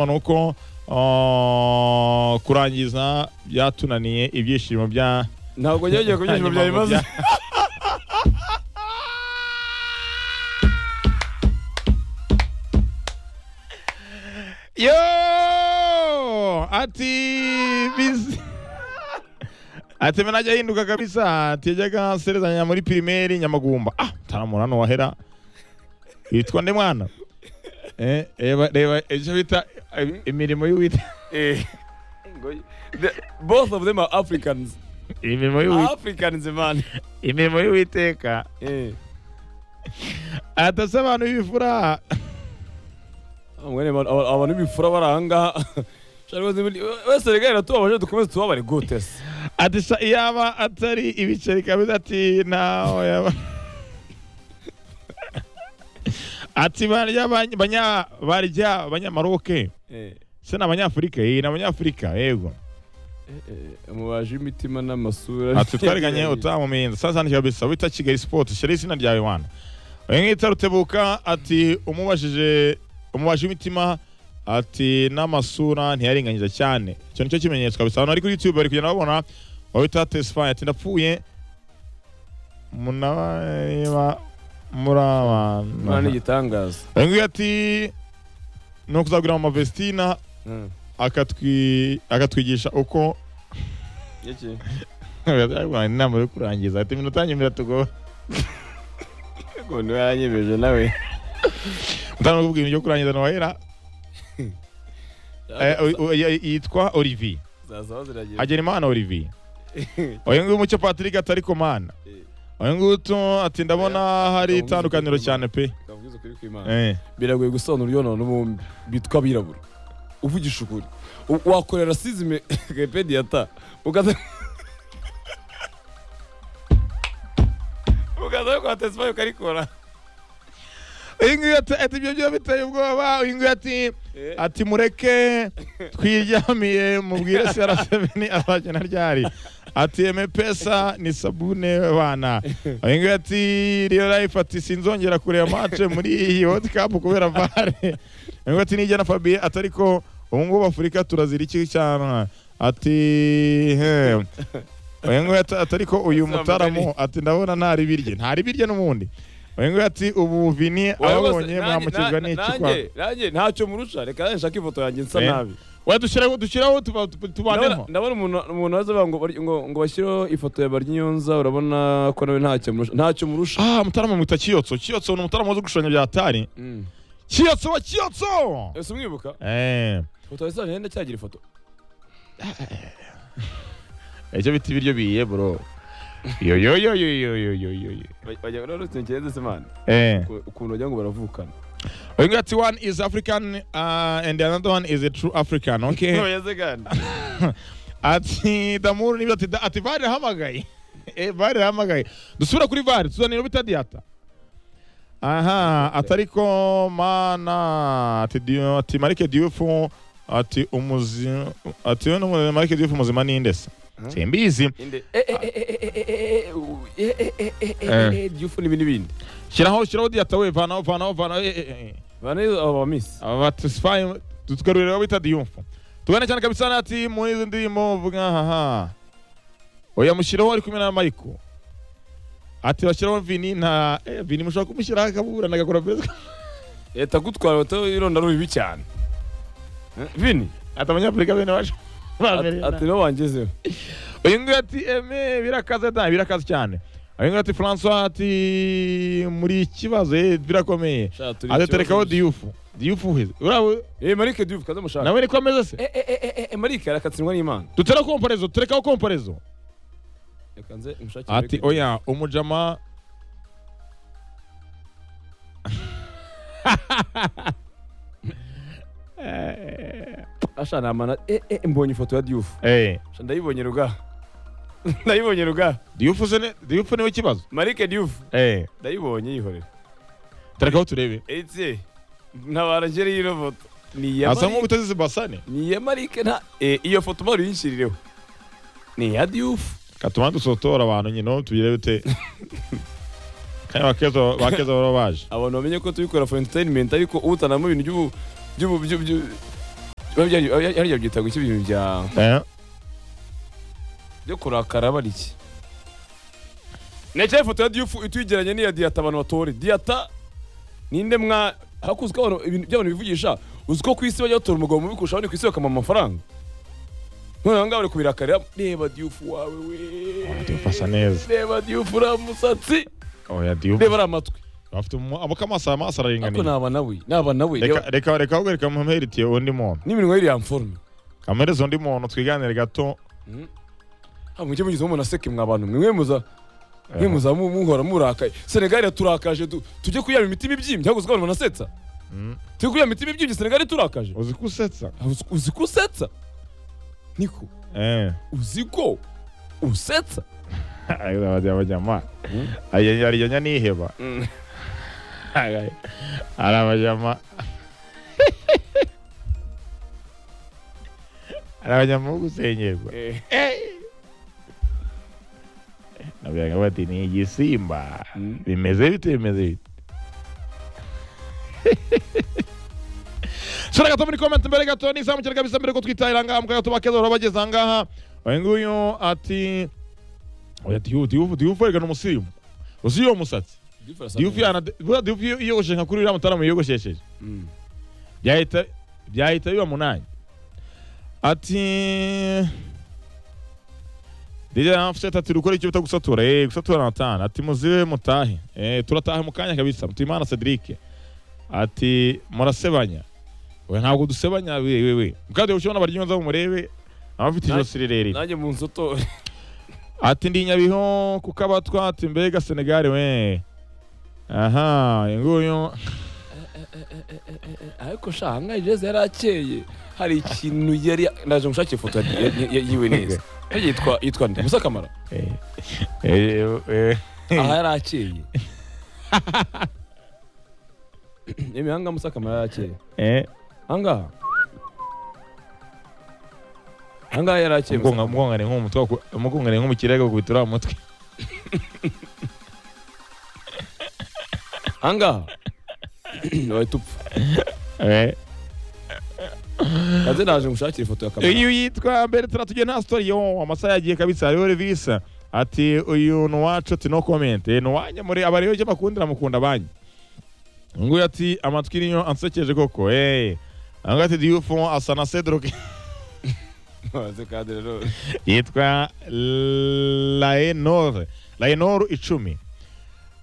nuko kurangiza byatunaniye ibyishimo bya ntabwo nyagiye ku byishimo byawe maze yo ati bizi ati mena ajya ahinduka kabisa ati yajyaga aserezanya muri pirimeri nyamagumba ah taramura hano wahera witwa nde mwana Eh, reba reba icyo bita eh, imirimo y'uwita Eh, ngo- the- both of them are africans imirimo y'uwita africans man imirimo y'uwiteka Eh, atase abantu b'ibifura mwene man- aba- abantu b'ibifura bari ahangaha Shari wese muri- wese rega iratubabaje dukomeze tubabare gute se ati sa iyaba atari ibiceri kabisa ati nawe yaba ati barya bany- banya barya abanyamaroke Eh, se ni abanyafurika eh ni abanyafurika yego eh, umubaji w'imitima n'amasura ati twariganye utamumenza sasa ni kabisa wita kigali sport shira izina ryawe wana oya nkita rutebuka ati umubajije umubaje imitima ati n'amasura ntiyaringanyiza cyane icyo nicyo kimenyetso kabisa abantu bari kuri youtube bari kugenda babona wabita tesfaye ati ndapfuye munaba muri Imana ni abantu igitangaza uyu nguyu ati ni ukuzagura mu mavesitina Mm. akatwi- akatwigisha uko Iki? Arwana inama yo kurangiza ati iminota nyuma tugo Ngo niwe yanyemeje nawe utanga kubwira ibyo kurangiza nohera yitwa Olivier Zasaba ziragira. agera imana Olivier uyu nguyu mucyo Patrick atari komana uyu nguyu ati ndabona hari itandukaniro cyane pe Kavugize ukuri kw'Imana. Eh. biragoye gusobanura uruyonona n'ubumbi bitwa abirabura uvugisha ukuri U- wakorera rasizime wikipedia ta ukaza ukaza kwa tesfaye ukarikora uyu nguyu ati ati ibyo byo biteye ubwoba uyu nguyu ati ati mureke twiryamiye mubwire CR7 azagena ryari ati eme pesa ni sabune bana uyu nguyu ati real life ati sinzongera kureba match muri iyi world cup kubera vare uyu nguyu ati nijya na Fabien atari ko ubu ngubu afurika turazira iki cyana ati he uyu nguyu ati atari ko uyu mutaramu ati ndabona ntari birye ntari birye n'ubundi uyu nguyu ati ubu vini ababonye mwamukizwa n'iki kwa nanjye nanjye ntacyo murusha reka nanjye nshake ifoto yanjye nsa Eh. nabi wadushyiraho dushyiraho tuba- tuba- Ndabona- tubaneho ndabona umuntu umuntu waza avuga ngo bari- ngo ngo bashyireho ifoto ya baryinyonza urabona ko nawe ntacyo murusha ntacyo murusha ah mutarama mwita kiyotso kiyotso ni umutarama uzi gushushanya bya tari Mm. kiyotso wa kiyotso ese umwibuka eh ifoto yawe nenda cyagira ifoto icyo bita ibiryo biye bro yo yo yo yo yo yo yo yo yo Baj- bajya bararutse ngenzi se man eh Uku- ukuntu wagira ngo baravukana uyu nguyu ati one is african uh, and the another one is a true african okay Ntubayeze kandi. ati damuru nibyo ati da- ati vare hamagaye eh vare hamagaye dusubira kuri vare tuzanira bitadiyata aha atari ko mana ati Dieu- ati marike diofu ati umuzi ati we n'umuntu marike diofu umuzima ninde se simbizi Inde. Eh, eh, eh, eh, eh, eh, eh, eh, u- eh, eh, eh, eh, eh, eh, Diouf n'ibindi bindi. shyiraho shyiraho diyata we vanaho vanaho vanaho eh, eh, eh. Bana iyo aba miss. aba batisfaye tutugarurira abo bita diyumfu tubone cyane kabisa nati muri izo ndirimbo vuga haha oya mushyiraho ari kumwe na mayiko ati bashyiraho vini nta eh, vini mushobora kumushyiraho akaburana agakora beza Leta gutwara bato ironda ari bibi cyane. Eh, Bini. ati abanyafurika bene baje Ati baberewe ati niho wangezeho. uyu nguyu ati eme birakaze da birakaze cyane uyu nguyu ati francois ati muri ikibazo eh, birakomeye Sha turi. ati terekaho ikibazo. diyufu diyufu uheze urabo Eh Marike Diouf kaza mushaka. nawe niko ameze se Eh eh eh, eh eh eh Marike arakatsindwa n'Imana. dutera komparezo turekaho komparezo Reka nze mushakire. ati oya umujama Asha namana eh eh mbonye ifoto ya Diouf. eh Sha ndayibonye ruga. Ndayibonye ruga. diyufu se ne- diyufu niwe kibazo Marike Diouf eh ndayibonye yihorera. terekaho turebe Etse. Ntabara ngere yino foto. Ni iya asa Marike. nk'ubutazize basane ni iya marike nta Eh, iyo foto mpamvu uyinshirireho ni iya diyufu katuma dusotora abantu nyine ubu tubirebe te kandi bakeza bakeza baba baje abantu bamenye ko tubikora for entertainment ariko utanamo ibintu by'ubu by'ubu by'ubu hariya byita iki ibintu bya Eh? byo kurakara bari iki ntekereza ifoto ya diyufu ituyigeranye n'iya diyata abantu batora diyata ninde mwa hakunzwe abantu ibintu by'abantu bivugisha uzi ko ku isi bajya batora umugabo mubi kurusha abandi ku isi bakamuha amafaranga none aha ngaha bari kubirakarira reba diyufu wawe we Diouf asa neza. reba diyufu uriya musatsi Oya Diouf. reba ariya matwi Afite umu- abo kamaso aya maso ariko araringaniye. naba nawe naba nawe Reka reba reka reka ahubwo reka muheritiye undi muntu. n'iminwa yiriya mforme Kamereze undi muntu twiganire gato. ntabwo mujye mugize umuntu aseke mwa bantu mwe muza mwe muza mu- muhora murakaye senegali yaturakaje tu- tujye kuyaba imitima ibyimbye ahubwo abantu banasetsa Mm. tujye kuyaba imitima ibyimbye senegali iturakaje Uzi ko usetsa? Uzi- uzi ko usetsa niko Eh. uzi ko usetsa Ayo bajya bajya ma. Mm. Ayo yari yanya niheba. Ari abajama. Ari abajama bo gusenyerwa. Eh, Nabiyaga bati ni igisimba. Mm. Bimeze bite bimeze bite? Sura gato muri comment mbere gato nizamukire kabisa mbere ko twitahira ngaha mukaga tubakeza hora bageze aha ngaha. Uyu nguyu ati oya Diouf Diouf Diouf erega ni umusirimu. Uzi iyo musatsi. Diouf yana buriya Diouf iyo- yiyogoshe nka kuri uriya mutara yiyogoshesheje. Mm. byahita byahita biba munani ati Dija Offset ati rukora icyo bita gusatura eh gusatura natana ati muzibe mutahe eh turataha mu kanya kabisa Mutimana Cedric ati murasebanya we ntabwo dusebanya we we we kandi ushobora abaryonza murebe abafite Na- ijosi rirerire nanjye mu nsoto Ati ndi Nyabihu kuko abatwa ati mbega Senegal we aha inguyu ariko sha nka jeze yari akeye hari ikintu yari ndaje mushakire ifoto ya- ya- ya- yiwe neza Hariya yitwa yitwa nde musa kamara eh eh, eh aha yari akeye yewe aha ngaha musa kamara yari akeye eh aha ngaha aha ngaha yari akeye Musa Kamara. mugongane nk'umutwe mugongane nk'umukirega gukubita uriya mutwe aha ngaha wahita upfa kaze naje mushakire ifoto ya kamera uyu yitwa mbere turatugiye nta story yo amasaha yagiye kabisa hariho revisa ati uyu ni uwacu ati no comment Eh, ni uwanjye muri aba rero icyo bakundira mukunda banyu uyu nguyu ati amatwi niyo ansekeje koko eee aha ngaha ati diyufu asa na cedric maze kade rero yitwa laenor laenor icumi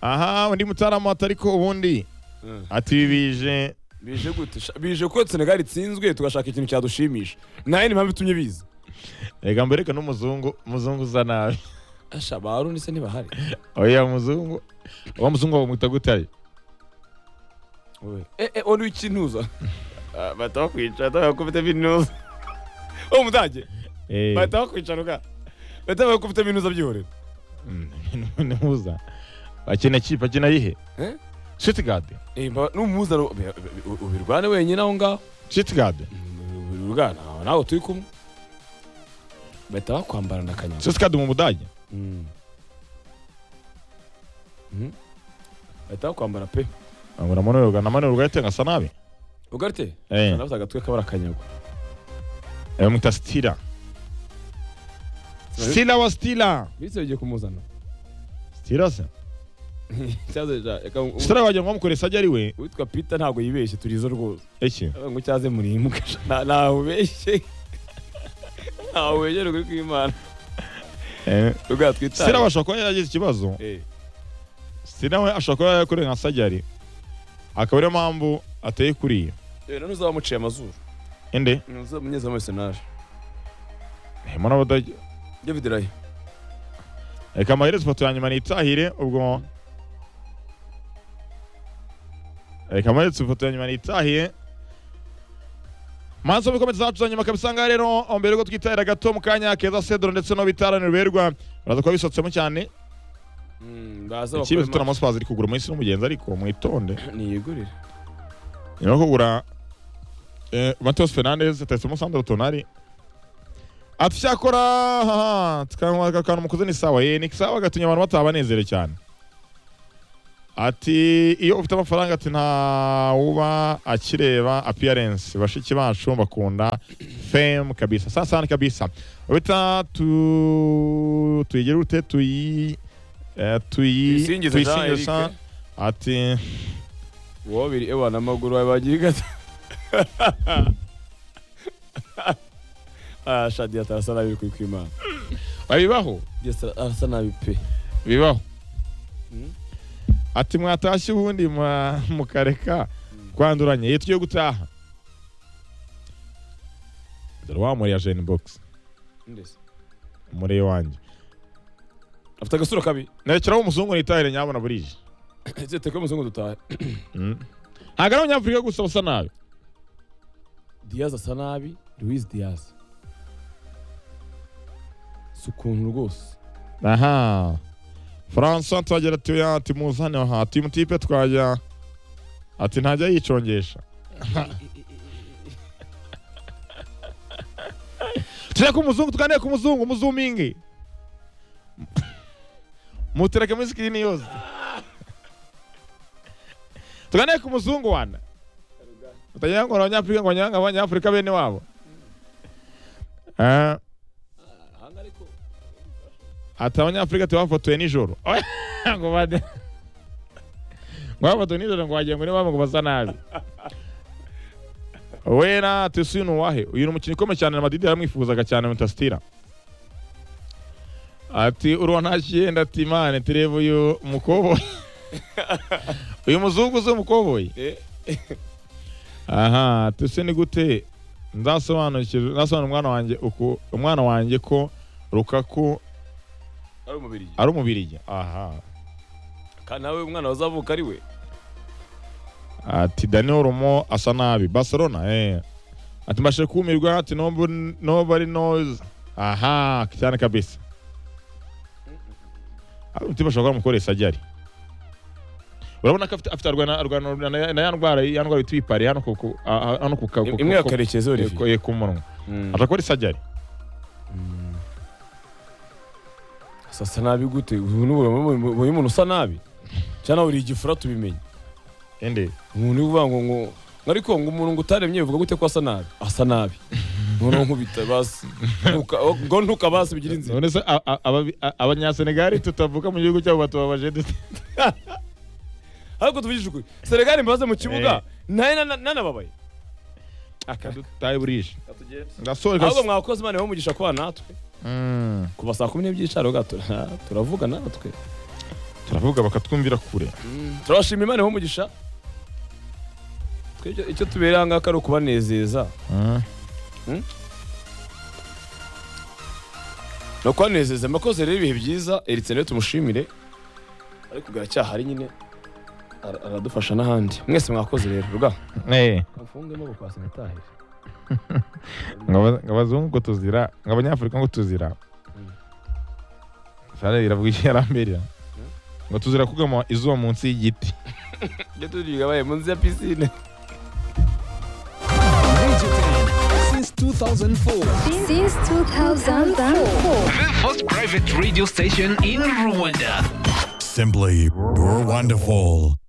aha undi mutarama ati ariko ubundi Mm. ati bije bije gute Sha- bije ko senegal itsinzwe tugashaka ikintu cyadushimisha nayo ni mpamvu itumye biza reka mbereke n'umuzungu umuzungu uza nabi asha barundi se ntibahari oya muzungu uwo muzungu bamwita gutare Owe. eh eh onu ikintuza bahita bakwicara bahita bakufitemo intuza uwo mudage bahita bakwicara ubwa bahita bakufitemo intuza byihorera ntuza akina kipe akina yihe Eh? shitgard Eh, mba- n'umuhuza ro- be- be- u- ubirwane wenyine aho ngaho shitgard Mm, ubirwana aho nawe turi kumwe bahita bakwambarana akanyamu shitgard mu budage Mm. Mhm. bahita bakwambara pe ngo namanurwa namanurwa yatenga asa nabi ugarite Eh. nafite agatwe kabara akanyagwa bamwita stila stila wa stila bise bigiye kumuzana stila se Cyaze ja, reka u- stila wagira ngo bamukoresha ajya ari we uwitwa pita ntabwo yibeshye turizo rwose iki ngo cyaze muri imbwa ntabeshye ntabeshye ruguru rw'imana Eh, rugara stila twitaye bashobora kuba yaragize ikibazo Eh, stila we ashobora kuba yarakoreye nka sajyari akaba ariyo mpamvu ateye kuriya eh, none uzaba wamuciye amazuru inde uzaba umunyezamu wese naje harimo n'abadage david rayi reka amaherezo ifoto ya nyuma nitahire ubwo reka amaherezo ifoto ya nyuma nitahire maso bikomeza zacu za nyuma kabisa ngaha rero mbere yuko twitahira gato mu kanya keza sedro ndetse no bitaraniro berwa baraza kuba bisotsemo cyane baza ikipe zitona amaspazi iri kugura umunsi n'umugenzi ariko mwitonde niyigurire nyuma yo kugura eh, Mateus Fernandes atetsemo Sandro Tonali ati cyakora haha, tukanywa aka kantu mukoze ni sawa ye ni sawa gatumye abantu bataba banezere cyane ati iyo ufite amafaranga ati nta wuba akireba appearance bashiki bacu bakunda fame kabisa sana sana kabisa bita tu tuyigire ute tuyi eh, tuyi Tuyisingize Jean tuyisingiza. Eric. ati uwo biri ewa n'amaguru wawe bagiye gata ah sha diyata arasa nabi kuri kwimana babibaho diyata arasa nabi pe bibaho Mm. ati mwatashye ubundi mwa- mukareka kwanduranya iyo tugiye gutaha dore wa muri ya jeni bogisi ndetse muri iwanjye afite agasura kabi nterekeraho umuzungu nitahire nyabona burije ese teko muzungu dutahe Mm. ntabwo ari abanyafurika gusa usa nabi diyazi asa nabi louise diyazi si ukuntu rwose aha faransa tuhagira tuya ati muzane aha timu tipe twajya ati ntajya yicongesha tujya ku muzungu tuganire ku muzungu muzumingi mutereke muri sikirini yose tuganire ku muzungu wana utagira ngo ni abanyafurika ngo nyanga abanyafurika bene wabo Ah. Ati abanyafurika tubafotoye nijoro. Oya, ngo bade. Ngo bafotoye nijoro ngo wagira ngo niba ngo basa nabi. Wera tusi nuwahe. Uyu ni umukinnyi ukomeye cyane na Madrid yaramwifuzaga cyane Manchester. Ati urwa ntashyenda ati mane turebe uyu mukoboyi. uyu muzungu uzi umukoboyi. Aha, tusi ni gute nzasobanukirwa nzasobanura umwana wanjye uku umwana wanjye ko Lukaku ari umubiri ari umubirigi aha kandi nawe umwana wazavuka ari we ati daniel rumo asa nabi barcelona eh. ati mbashe kumirwa ati "Nobu- nobody knows aha cyane kabisa ari umutima ashobora kuba mukoresha ajya ari urabona ko afite afite arwana arwana na- na ya ndwara ya ndwara yitwa ipari hano ku ku- ah, hano ku ka- ku- imwe ya ku- karekezi ku- olivier ku- ku munwa ashobora kuba ari sajari sasa nabi gute ubu ni ubu- uyu muntu usa nabi cyangwa buri igifura tubimenye indi umuntu uvuga ngo ngo ariko ngo umuntu ngo utaremye uvuga gute ko asa nabi asa nabi noneho nkubita basi Ntuka- ngo ntukabasi bigira inzira none se a- a- ababi- a- abanyasenegali tutavuka mu gihugu cyabo batubabaje dute ariko tuvugije ukuri senegali mbaze mu kibuga nayo nanababaye akadutaye burije ndasoreka ahubwo mwakoze imana yawe umugisha kuba natwe Mm. kuva saa kumi n'ebyiri cyaro gato turavuga natwe turavuga bakatwumvira kure turabashima imana yawe umugisha twebwe icyo tubera aha ngaha ari ukubanezeza ni ukubanezeza mwakoze rero ibihe byiza eritse niwe tumushimire ariko bwaracyahari nyine ara- aradufasha n'ahandi mwese mwakoze rero rwa Eh, mfunge no kwa sanitaire ngo aba- ngo abazungu ngo tuzira ngo abanyafurika ngo tuzira Mm. sare iravuga icyo yaramberera ngo tuzira kugama izuba munsi y'igiti ibyo turigabaye munsi ya pisine Digital since 2004. since 2004. The first private radio station in Rwanda. Simply Rwonderful.